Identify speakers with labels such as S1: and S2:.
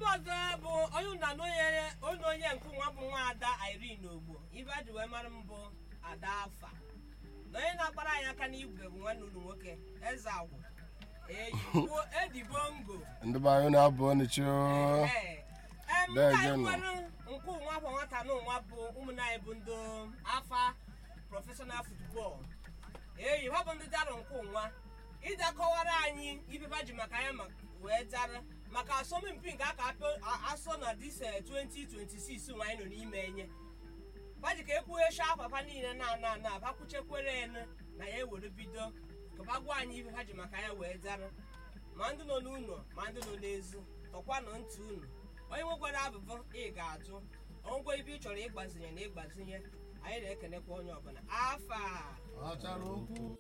S1: ibe ọzọ bụ onye ụna na onye onye onye nke nwa bụ nwa ada irene ogbo ibe a ji wee mara m bụ ada afa na onye na-akpara anyị aka n'igwe bụ nwanne unu nwoke eze agwụ eyiwo edibongo
S2: ndị be anyị na-abụ ọnịchi
S1: Ee. Em,
S2: Lee
S1: ka anyị
S2: gịnị?
S1: nwere nke ụnwa bụ nwata na ụnwa bụ ụmụnne anyị bụ ndị afa prọfeshọnal futbọl eyi ha bụ ndị dara nke ụnwa ịda kọwara anyị ibe ha ji maka ya ma- wee dara maka asọmpi nke aka apị- a- asọ na dis eh, 2026 nwa anyị nọ n'ime enye baji ka ekwughecha papa niile na ana ana bakwuchekwere enu na ya ewere bido ka ba gwa anyị ibe ha ji maka ya wee dara ma ndị nọ n'ụlọ ma ndị nọ n'ezi tọkwanụ ntị unu onye nwekwara abụbụ ị ga-ajụ onwekwa ibe ị chọrọ ịgbazinye na ịgbazinye anyị na-ekenekwa onye ọbụla afa
S3: Achara okwu